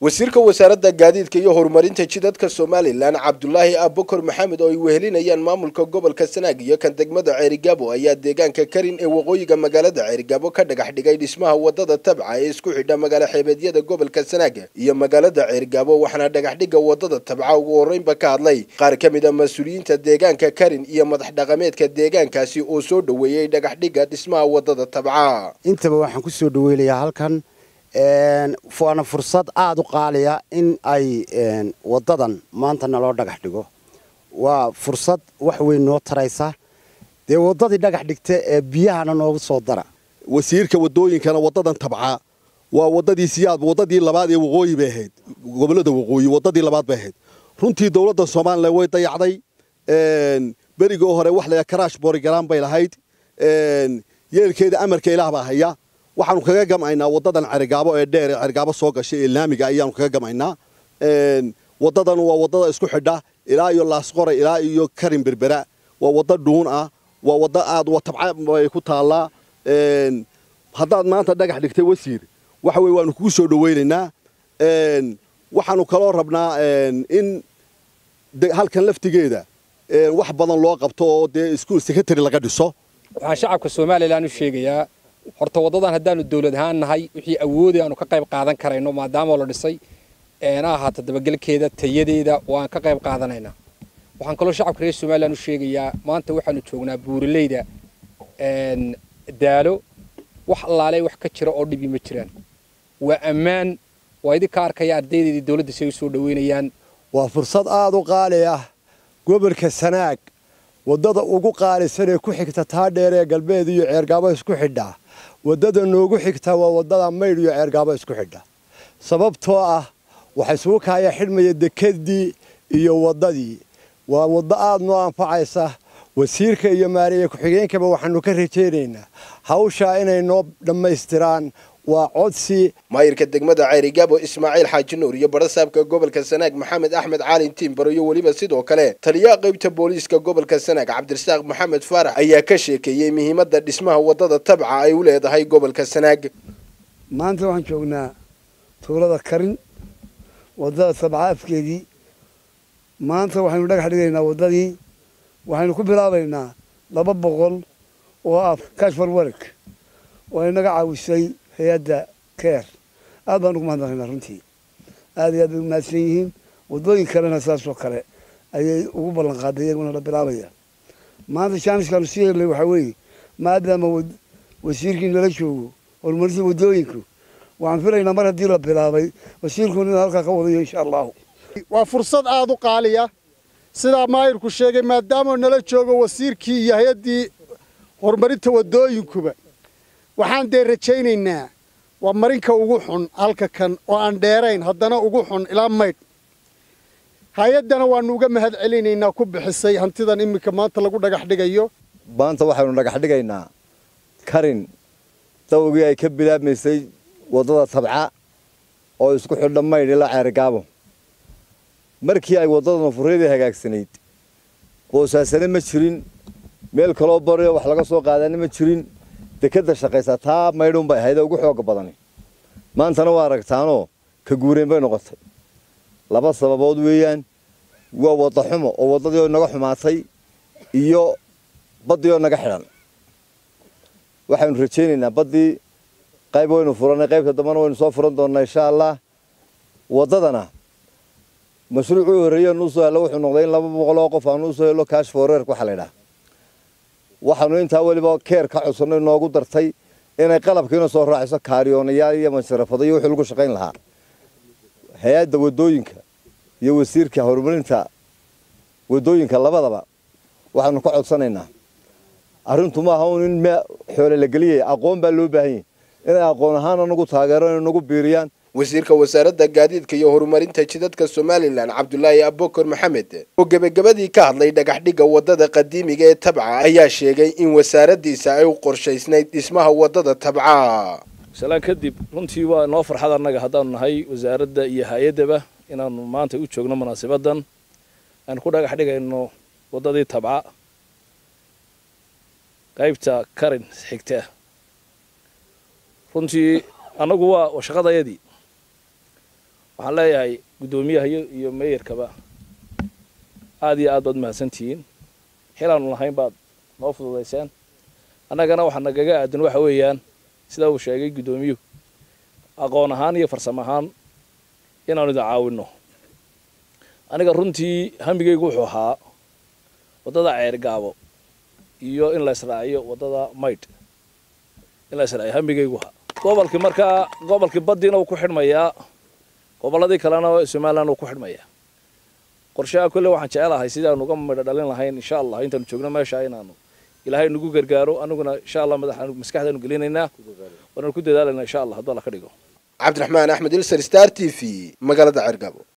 wasiirka wasaaradda gaadiidka iyo horumarinta jidadka somalilan cabdulaahi abukar maxamed oo ay wehelinayaan maamulka gobolka sanaag iyo kan degmada ceerigaabo ayaa deegaanka karin ee waqooyiga magaalada ceerigaabo ka dhagax dhigay dhismaha wadada tabca ee isku xidha magaalo xeebeedyada gobolka sanaag iyo magaalada ceerigaabo waxaana dhagaxdhigga wadada tabca ugu horreynba ka hadlay qaar ka mid a mas-uuliyiinta deegaanka karin iyo madax dhaqameedka deegaankaasi oo soo dhoweeyey dhagaxdhigga dhismaha wadada tabca intaba waxaan ku soo dhaweynayaa halkan waana fursad aada u qaaliya in ay wadadan maanta naloo dhagax dhigo waa fursad wax weyn noo taraysa dee wadadii dhagax dhigta ee biyahana noogu soo dara wasiirka wadooyinkana wadadan tabca waa wadadii siyaad wadadii labaad ee waqooyi bay ahayd gobolada waqooyi wadadii labaad bay ahayd runtii dowladda somalilan way dayacday berigoo hore wax la karaash borigalaan bay lahayd yeelkeeda amarka ilaah baa haya waxaanu kaga gamaynaa wadadan cerigaabo ee dheer ee cerigaabo soo gashay ee laamiga ayaanu kaga gamaynaa wadadan waa wadada isku xidha ilaa iyo laasqoray ilaa iyo karin berbera waa wada dhuun ah waa wada aad tabca bay ku taallaa haddaad maanta dhagax dhigtay wasiir waxa weye waanu kugu soo dhaweynaynaa waxaanu kaloo rabnaa in halkan laftigeeda wax badan loo qabto oo dee iskuol secretary laga dhiso waxaan shacabka somalilan u sheegayaa horta waddadan haddaanu dawlad ahaan nahay wixii awoodi aanu ka qayb qaadan karayno maadaama la dhisay eena ahaato dabagelkeeda tayadeeda waan ka qayb qaadanaynaa waxaan kaloo shacabka reer somalilan u sheegayaa maanta waxaanu joognaa buuraleyda daalo wax allaale wax ka jira oo dhibi ma jiraan waa ammaan waa idinka arkaya ardaydeedii dawladda si ay u soo dhaweynayaan waa fursad aada u qaali ah gobolka sanaag waddada ugu qaalisan ee ku xigta taa dheer ee galbeed iyo ceergaabo isku xidha waddada noogu xigta waa waddada maydh iyo ceergaabo isku xidha sababtoo ah waxay isugu kaaya xidhmaya dekedii iyo waddadii waa waddo aada noo anfacaysa wasiirka iyo maariye ku-xigeenkaba waxaanu ka rajaynaynaa hawshaa inay noo dhammaystiraan waa codsi maayirka degmada ceerigaabo ismaaciil xaaji nuur iyo barasaabka gobolka sanaag maxamed axmed caalin tiimbaro iyo weliba sidoo kale taliyaha qaybta booliiska gobolka sanaag cabdirasaaq maxamed faarax ayaa ka sheekeeyey muhiimadda dhismaha waddada tabca ay u leedahay gobolka sanaag maanta waxaan joognaa tuulada karin waddada tabca afkeedii maanta waxaynu dhagax dhigaynaa waddadii waxaynu ku bilaabaynaa laba boqol oo ah kashfar wereg oo inaga caawisay hay-adda keer aad baan ugu mahadnaqaynaa runtii aad iyo aad bay u mahadsan yihiin waddooyin kalena saasoo kale ayay ugu ballan qaaday iyaguna la bilaabaya maanta jaaniskaanu sii helnay waxaa weeye maadaama wasiirkii nala joogo horumarinta waddooyinku waxaan filaynaa mar haddii la bilaabay wasiirkuna inuu halkaa ka wadayo insha allahu waa fursad aada u qaaliya sidaa maayirku sheegay maadaama nala joogo wasiirkii iyo hay-addii horumarinta waddooyinkuba waxaan dee rajaynaynaa waa marinka ugu xun halka kan oo aan dheerayn haddana ugu xun ilaa maydh hay-addana waannu uga mahad celinaynaa ku bixisay hantidan iminka maanta lagu dhagax dhigayo maanta waxaynu dhagax dhigaynaa karin dawgii ay ka bilaabmaysay waddada tabca oo isku xidha maydh ilaa ceerigaabo markii ay waddada nafuryadii hagaagsanayd boosaasane ma jirin meel kaloo bariyo wax laga soo qaadana ma jirin dekadda shaqaysa taa maydhuun bay ahayd ee ugu xooga badani maantana waa aragtaanoo ka guureen bay noqotay laba sababood weeyaan waa wadda xumo oo waddadii oo naga xumaatay iyo baddii oo naga xidhan waxaynu rajaynaynaa baddii qayb waynu furannay qaybta dambana waynu soo furan doonnaa insha allah waddadana mashruucii horreeye nuu soo hello wuxuu noqday in laba boqol oo qof aanu usoo hello kaash foreerk waxaa la ydhaha waxaanu intaa weliba keer ka codsanno inoogu dartay inay qalabkiina soo raaciso kaariyoonayaal iyo masharafado iyo wixii lagu shaqayn lahaa hay-adda waddooyinka iyo wasiirka horumarinta waddooyinka labadaba waxaanu ka codsanaynaa arrintu maaha un in xoole la geliyay aqoon baa loo baahan yahy inay aqoon ahaan anagu taageero inay nagu biiriyaan wasiirka wasaaradda gaadiidka iyo horumarinta jidadka somalilan cabdulaahi abukar maxamed oo gebagabadii ka hadlay dhagaxdhigga waddada qadiimiga ee tabca ayaa sheegay in wasaaraddiisa ay u qorshaysnayd dhismaha waddada tabca shalaan kadib runtii waa noo farxad annaga haddaanu nahay wasaaradda iyo hay-addaba inaanu maanta u joogno munaasibadan aan ku dhagax dhigayno waddadii tabca qaybta karin xigta runtii annagu waa shaqadayadii waxaan leeyahay guddoomiyaha iyo meeyarkaba aada iyo aad baad mahadsantihiin xilaanu lahayn baad noo fududayseen annagana waxaa nagaga aadan waxa weeyaan sida uu sheegay guddoomiyuhu aqoon ahaan iyo farsamo ahaan inaanu idin caawinno aniga runtii hamigaygu wuxuu ahaa waddada ceergaabo iyo in la israaciyo waddada maydh in la israaciyo hamigaygu ahaa gobolkii markaa gobolkii baddiina uu ku xidhmayaa gobolladii kalena somalilan uu ku xidhmayaa qorshaha kolle waxaan jecelahay sidaanu uga midho dhalin lahayn insha allah intaanu joogno meesha inaanu ilaahay nagu gargaaro aniguna insha allah madaxa maskaxdaanu gelinaynaa waanaanu ku dadaalayna insha allah hadduu alla ka dhigo cabdiraxmaan axmed ilser star t v magaalada ceergaabo